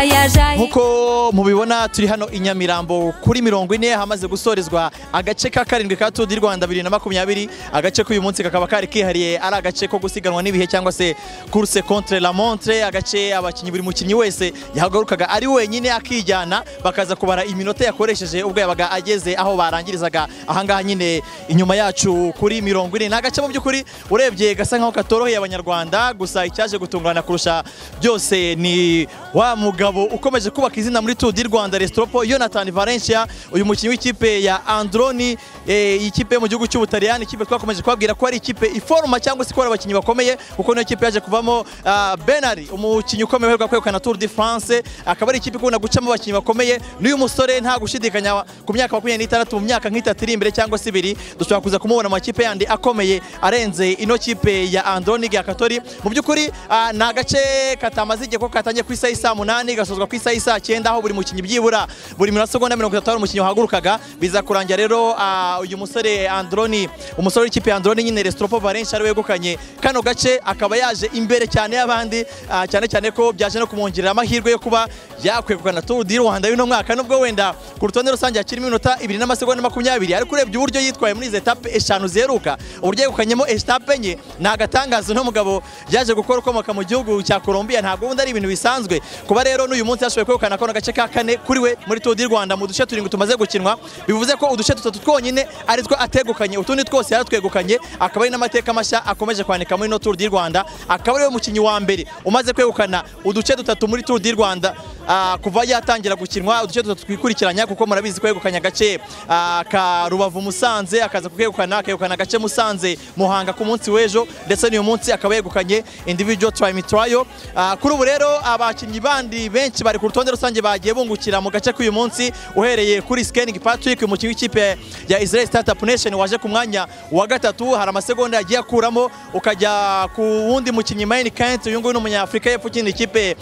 nk'uko mubibona turi hano i Nyamirambo kuri mirongo ine hamaze gusorezwa agace ka karindwi ka Tour du Rwanda 2020 agace k'uyu munsi kakaba kari kihariye ari agace ko gusiganwa n'ibihe cyangwa se course contre la montre agace abakinnyi buri mukinnyi wese yahagarukaga ari wenyine akijyana bakaza kubara iminota yakoresheje ubwo yabaga ageze aho barangirizaga ahangaha nyine inyuma yacu kuri mirongo ine ni agace mu by'ukuri urebye gasa nkaho katoroheye abanyarwanda gusa icyaje gutungurana kurusha byose ni wa mugabo ukomeje kubaka izina muri Tour du Rwanda Restropo Jonathan Valencia uyu mukinnyi w'ikipe ya Androni eh, ikipe yo mu gihugu cy'Ubutaliyani ikipe twakomeje kubabwira ko ari ikipe iforuma cyangwa se ko ari abakinnyi bakomeye kuko niyo kipe yaje kuvamo ah, Benari umukinnyi ukomeye uheruka kwegukana Tour de France akaba ari ikipe ikunda gucamo abakinnyi bakomeye n'uyu musore nta gushidikanya ku myaka makumyabiri n'itandatu mu myaka nk'itatu iri imbere cyangwa se ibiri dushobora kuza kumubona mu makipe yandi akomeye arenze ino kipe ya Androni Gakatori mu by'ukuri ah, ni agace katamaze igihe ko katangiye ku isaha isa munani gasozwa ku isaha isa cyenda aho buri mukinnyi byibura buri minota segonda mirongo itatu hari umukinnyi wahagurukaga biza kurangira rero ah, uyu musore Androni umusore w'ikipe ya Androni nyine Restropo Valencia ari wegukanye kano gace akaba yaje imbere cyane y'abandi ah, cyane cyane ko byaje no kumongerera amahirwe yo kuba yakwegukana Tour du Rwanda y'uno mwaka nubwo wenda ku rutonde rusange hakirimo iminota ibiri n'amasegonda makumyabiri ariko urebye uburyo yitwaye muri izi etape eshanu ziheruka uburyo yegukanyemo etape enye ni agatangazo uno mugabo yaje gukora ukomoka mu gihugu cya Colombia ntabwo ubundi ari ibintu bisanzwe kuba rero n'uyu munsi yashoboye kwegukana kano gace ka kane kuri we muri Tour du Rwanda mu duce turindwi tumaze gukinwa bivuze ko uduce dutatu twonyine ari two ategukanye utundi twose yaratwegukanye akaba ari n'amateka mashya akomeje kwanika muri ino Tour du Rwanda akaba ariwe mukinnyi wa mbere umaze kwegukana uduce dutatu muri Tour du Rwanda ah, kuva yatangira gukinwa uduce dutatu twikurikiranya kuko murabizi ko yegukanye agace ah, ka Rubavu Musanze akaza kukegukana akegukana agace Musanze Muhanga ku munsi w'ejo ndetse n'uyu munsi akaba yegukanye individual time trial Ah, kuri ubu rero abakinnyi bandi benshi bari ku rutonde rusange bagiye bungukira mu gace k'uyu munsi uhereye kuri Scanning Patrick umukinnyi w'ikipe ya Israel Startup Nation waje ku mwanya wa gatatu hari amasegonda yagiye akuramo ukajya ku wundi mukinnyi Main Kent uyu nguyu ni umunyafurika y'epfo ukina ikipe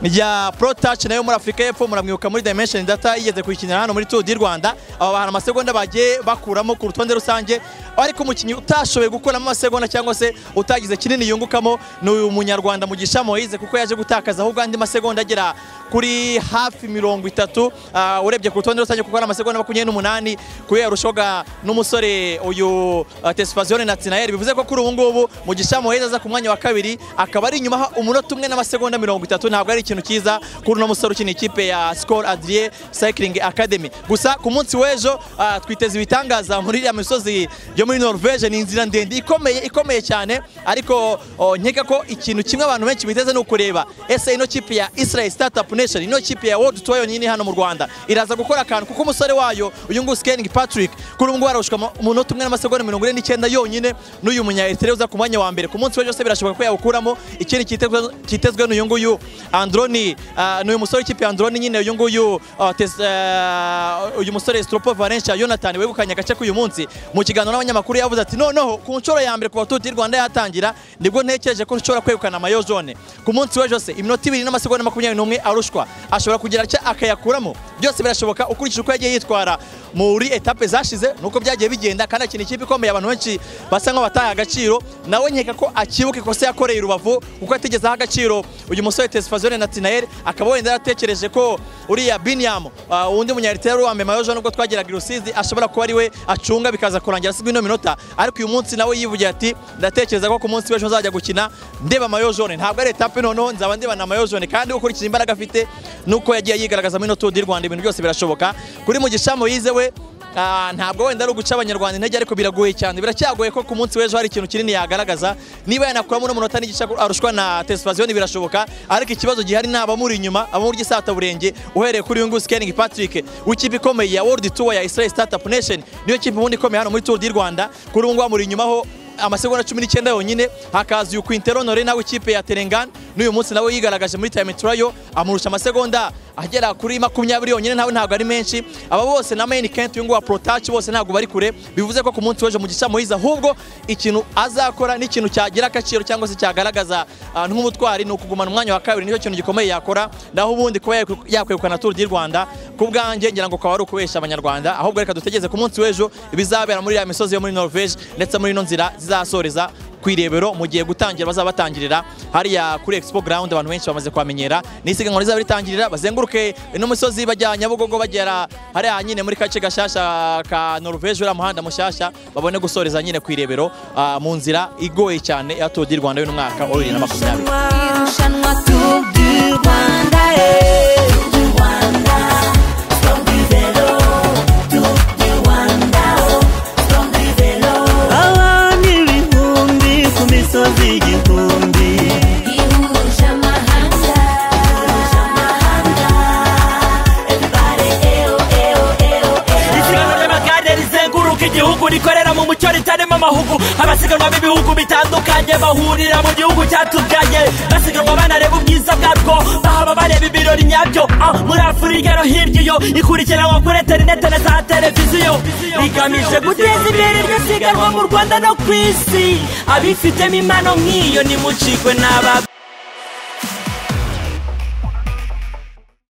ya Pro Touch nayo muri Afurika y'epfo muramwibuka muri Dimension Data yigeze kuyikinira hano muri Tour du Rwanda aba hari amasegonda bagiye bakuramo ku rutonde rusange ariko umukinnyi utashoboye gukuramo amasegonda cyangwa se utagize kinini yungukamo ni uyu munyarwanda Mugisha Moise kuko yaje gutakaza ahubwo andi masegonda agera kuri hafi mirongo itatu Ah, urebye ku rutonde rusange kuko hari amasegonda makumyabiri n'umunani kuyo yarushoga n'umusore uyu ah, Tesfazione Natinael bivuze ko kuri ubu ngubu Mugisha Moise aza ku mwanya wa kabiri akaba ari inyuma umunota umwe n'amasegonda mirongo itatu ntabwo ari ikintu cyiza kuri uno musore ukina ikipe ya Skol Adrie Cycling Academy gusa ku munsi w'ejo ah, twiteze ibitangaza muri iriya misozi yo muri Norvege ni inzira ndende ikomeye ikomeye cyane ariko oh, nkeka ko ikintu kimwe abantu benshi biteze ni ukureba ese ino kipe ya Israel Startup Nation ino kipe ya World Tour yonyine hano mu Rwanda iraza gukora akantu kuko umusore wayo uyu nguyu Scanning Patrick kuri ubu ngubu arushuka umunota umwe n'amasegonda mirongo ine n'icyenda yonyine n'uyu munya Eritrea uza ku mwanya wa mbere ku munsi w'ejo se birashoboka ko yawukuramo ikindi cyitezwe- cyitezwe n'uyu nguyu Androni ah, ni uyu musore w'ikipe ya Androni nyine uyu nguyu ah, tes- ah, uyu musore Stropo Valencia Jonathan wegukanye agace k'uyu munsi mu kiganiro n'abanyamakuru yavuze ati noneho ku nshuro ya mbere kuva Tour du Rwanda yatangira nibwo ntekereje ko nshobora kwegukana mayo zone ku munsi w'ejo se iminota ibiri n'amasegonda makumyabiri n'umwe arushwa ashobora kugira atya akayakuramo byose birashoboka ukurikije uko yagiye yitwara muri etape zashize nuko byagiye bigenda kandi akina ikipe ikomeye abantu benshi basa nk'aho bataha agaciro nawe nkeka ko akibuka ikosa yakoreye i rubavu kuko atigezeho agaciro uyu musore tesifazone natinael akaba wenda yaratekereje ko uriya biniyamu undi munyaritera wari wambaye mayo jaune nubwo twageraga i rusizi ashobora kuba ari we acunga bikaza kurangira asibwa ino minota ariko uyu munsi nawe yivugira ati ndatekereza ko ku munsi w'ejo nzajya gukina ndeba mayo jaune ntabwo ari etape noneho nzaba ndeba na mayo jaune kandi ukurikije imbaraga afite nuko yagiye yigaragaza muri ino Tour du Rwanda ibintu byose birashoboka kuri mugisha Moise we Ah, ntabwo wenda ari uguca abanyarwanda intege ariko biragoye cyane biracyagoye ko ku munsi w'ejo hari ikintu kinini yagaragaza niba yanakuramo n'umunota n'igice arushwa na tesifaziyoni birashoboka ariko ikibazo gihari ni abamuri inyuma abamurya isataburenge uhereye kuri uyu nguyu scanning patrick w'ikipe ikomeye ya world tour ya israel startup nation niyo kipe ubundi ikomeye hano muri tour du rwanda kuri ubu ngubu amuri inyuma ho amasegonda cumi n'icyenda yonyine hakaza uyu Quintero Nore nawe ikipe ya Telangana n'uyu munsi nawe yigaragaje muri time trial amurusha amasegonda agera kuri makumyabiri yonyine nawe ntabwo ari menshi aba bose na Main Kent uyu nguyu wa Protach bose ntabwo bari kure bivuze ko ku munsi w'ejo Mugisha Moise ahubwo ikintu azakora n'ikintu cyagira agaciro cyangwa se cyagaragaza ah, nk'umutwari ni ukugumana umwanya wa kabiri nicyo kintu gikomeye yakora naho ubundi kuba yakwegukana Tour du Rwanda ku bwanjye ngira ngo ukaba ari ukubesha abanyarwanda ahubwo reka dutegereze ku munsi w'ejo ibizabera muri ya misozi yo muri Norvege ndetse muri ino nzira zizasoreza ku irebero mu gihe gutangira bazaba batangirira hariya kuri expo ground abantu benshi bamaze kuhamenyera n'isiganwa rizaba ritangirira bazenguruke n'umusozi bajya nyabugogo bagera hariya nyine muri kace gashasha ka Norvège uriya muhanda mushasha babone gusoreza nyine ku irebero ah, mu nzira igoye cyane ya Tour du Rwanda y'uno mwaka wa bibiri na makumyabiri Irushanwa Tour du Rwanda, eh. Tour du Rwanda, Tour du vélo, Tour du Rwanda, oh. Tour du vélo. abantu ibihumbi ku misozi igihumbi Ihuje amahanga, ihuje amahanga. Everybody, eh, oh, eh, oh, eh, oh, eh, oh. isiganwa ry'amagare rizenguruka igihugu rikorera mu mucyo ritarimo amahugu abasiganwa b'ibihugu bitandukanye bahurira mu gihugu cyatubyaye basiganwa banareba ubwiza bwatwo bahaba bareba ibirori nyabyo Ah, muri afurika no hirya iyo ikurikiranwa kuri interinete na za televiziyo rigamije guteza imbere iryo siganwa mu rwanda no ku isi abifitemo impano nk'iyo nimucikwe n'aba